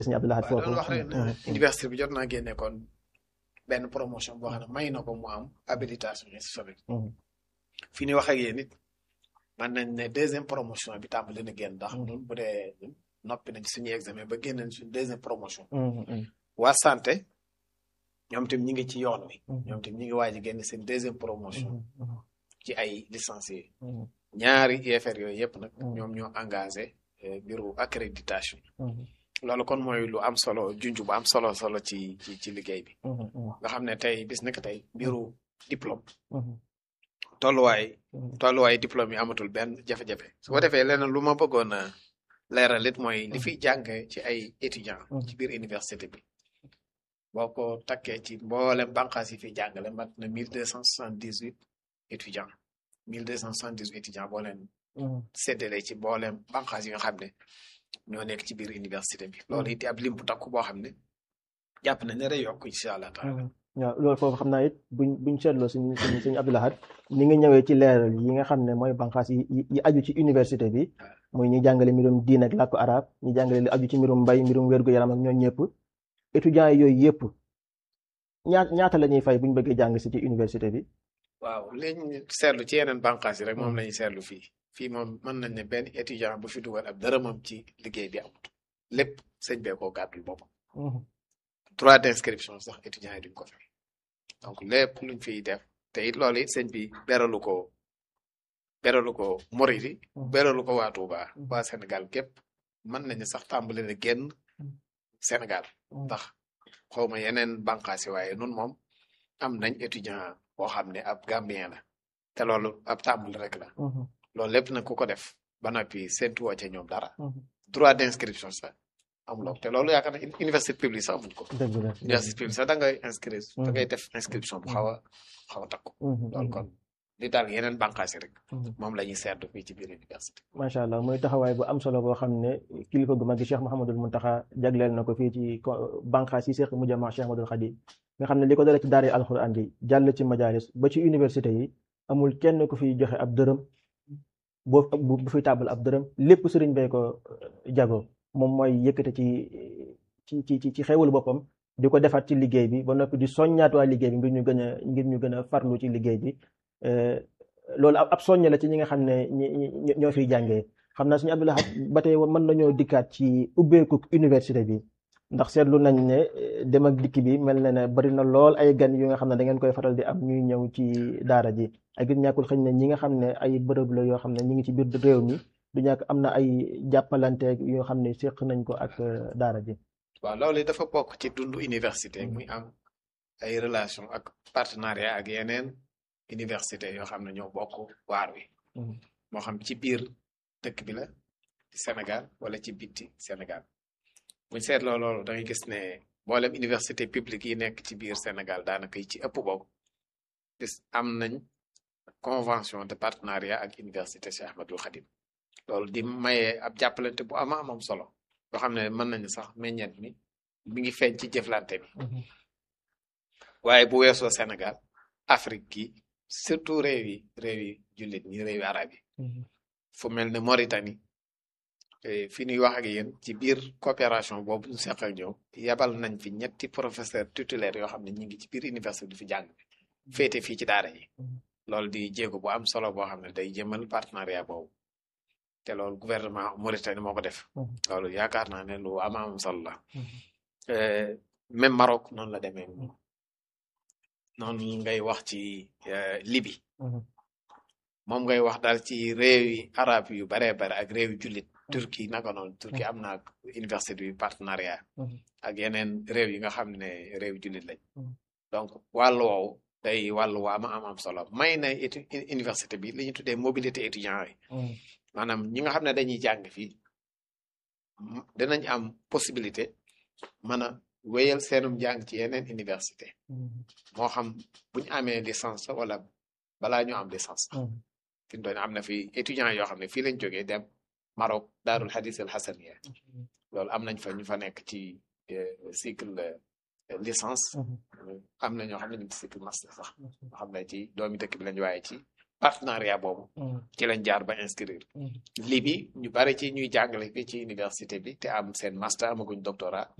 sëñ Abdou Lahad waaw foofu doon wax rek ne université bi jot naa génne kon benn promotion boo xam ne may na ko mu am habilitation historique fi ñu wax ak yéen it man nañ ne deuxième promotion bi tàmbali na génn ndax ñun bu dee noppi nañ suñu examen ba génn nañ suñu deuxième promotion waa santé ñoom tam ñi ngi ci yoon wi ñoom tam ñi ngi waaj a génn seen deuxième promotion ci ay licenciés ñaari UFR yooyu yëpp nag ñoom ñoo engagé bureau accréditation loolu kon mooy lu am solo junj bu am solo solo ci ci ci liggéey bi nga xam ne tey bis nekk tey bureau diplôme tolluwaay tolluwaay diplôme yi amatul benn jafe-jafe su ko defee leneen lu ma bëggoon a leeral it mooy li fiy jànge ci ay étudiants ci biir université bi boo ko takkee ci mboolem bànqaas yi fiy jàngale mat na mille deux cent soixante dix huit étudiants mille deux cent soixante dix huit étudiants boo leen séddale ci mboolem bànqaas yi nga xam ne ñoo nekk ci biir université bi loolu it ab lim bu takku boo xam ne jàpp nañ ne day yokk incha allah taala waaw loolu foofu xam naa it buñ buñ seetloo suñ suñ suñ Abdou Lahad ni nga ñëwee ci leeral yi nga xam ne mooy banqaas yi yi aju ci université bi muy ñi jàngale mbirum diin ak làkku arab ñi jàngale li aju ci mbirum mbay mbirum wér-gu-yaram ak ñoom ñëpp étudiants yi yooyu yëpp ñaa ñaata la ñuy fay buñ bëggee jàng si ci université bi waaw liñ seetlu ci yeneen banqaas yi rek moom la ñuy seetlu fii fii moom mën nañ ne benn étudiant bu fi dugal ab dërëmam ci liggéey bi amut lépp sëñ bee koo gàddul boppam droit d'inscription sax étudiants yi duñ ko fay donc lépp luñ fiy def te it loolu it sëñ bi beralu ko beralu ko Moridi beralu ko waa Touba waa Sénégal gépp mën nañu sax tàmbali na génn Sénégal ndax xawma yeneen bànqaas yi waaye nun moom am nañ étudiant boo xam ne ab Gambien la te loolu ab tàmbali rek la loolu lépp nag ku ko def ba noppi séntu woo ca ñoom dara droit d'inscription sax amuloo te loolu yaakaar na université publique sax amuñ ko dëgg la université publique sax da ngay inscrire da ngay def inscription bu xaw a xaw a takku loolu kon li daal yeneen bànqaas yi rek moom la ñuy seetlu fii ci biir université macha allah muy taxawaay bu am solo boo xam ne kilifa gu mag gi Cheikh Mouhamadul Muntaxa jagleel na ko fii ci bànqaas yi Cheikh Mujama Cheikh Ahmadul Xadim nga xam ne li ko dale ci daara alxuraan yi jàll ci majalis ba ci université yi amul kenn ku fiy joxe ab dërëm boo bu fi tàbbal ab dërëm lépp sëriñ bee ko jago moom mooy yëkkate ci ci ci ci xewul boppam di ko defaat ci liggéey bi ba noppi di soññaat waa liggéey bi ngir ñu gën a ngir ñu gën a farlu ci liggéey bi loolu ab soññ la ci ñi nga xam ne ñi ñoo fiy jàngee xam naa suñu Abdou Lahad ba tey mën nañoo dikkaat ci ubbeeku université bi ndax seetlu nañ ne dem ak dikk bi mel na ne bari na lool ay gan yu nga xam ne da ngeen koy faral di am ñuy ñëw ci daara ji ak it ñàkkul xëñ ne ñi nga xam ne ay bërëb la yoo xam ne ñi ngi ci biir réew mi du ñàkk am na ay jàppalante yoo xam ne séq nañ ko ak daara ji waaw loolu dafa bokk ci dundu université muy am ay relation ak partenariat ak yeneen université yoo xam ne ñoo bokk waar wi moo xam ci biir dëkk bi la ci Sénégal wala ci bitti Sénégal buñ seetloo loolu da ngay gis ne mboolem université publique yi nekk ci biir Sénégal daanaka yi ci ëpp bokk gis am nañ convention de partenariat ak université Cheikh Ahmadul Khadim loolu di maye ab jàppalante bu ama amam solo yoo xam ne mën nañu sax meññeet mi mi ngi feeñ ci jëflante bi waaye bu weesoo Sénégal Afrique gi surtout réew yi réew yi jullit ñi réew yi arab yi fu mel ne Mauritanie fi ñuy wax ak yéen ci biir coopération boobu ñu seq ak ñoom yabal nañ fi ñetti professeur titulaire yoo xam ne ñi ngi ci biir université di fi jàng féete fii ci daara yi loolu di jéego bu am solo boo xam ne day jëmal partenariat boobu te loolu gouvernement Mauritanie moo ko def loolu yaakaar naa ne lu am am solo la même Maroc noonu la demee noonu ngay wax ci Libye moom ngay wax daal ci réew yi arab yu baree bare ak réew yu jullit Turquie naka noonu Turquie am na université bi partenariat ak yeneen réew yi nga xam ne réew jullit lañ donc wàllu woowu day wàllu waa ma am am solo may na université bi li ñu tuddee mobilité étudiant yi maanaam ñi nga xam ne dañuy jàng fii dinañ am possibilité mën a wéyal seenum jàng ci yeneen université moo xam buñ amee licence wala balaa ñu am licence fi mu doon am na fi étudiants yoo xam ne fii lañ jógee dem Maroc daarul hadis al hasaniya loolu am nañ fa ñu fa nekk ci cycle licence am na ñoo xam ne ñu ngi cycle master sax nga xam ne ci doomi dëkk bi lañ waaye ci partenariat boobu ci lañ jaar ba inscrire lii bi ñu bari ci ñuy jàngale fii ci université bi te am seen master amaguñ doctorat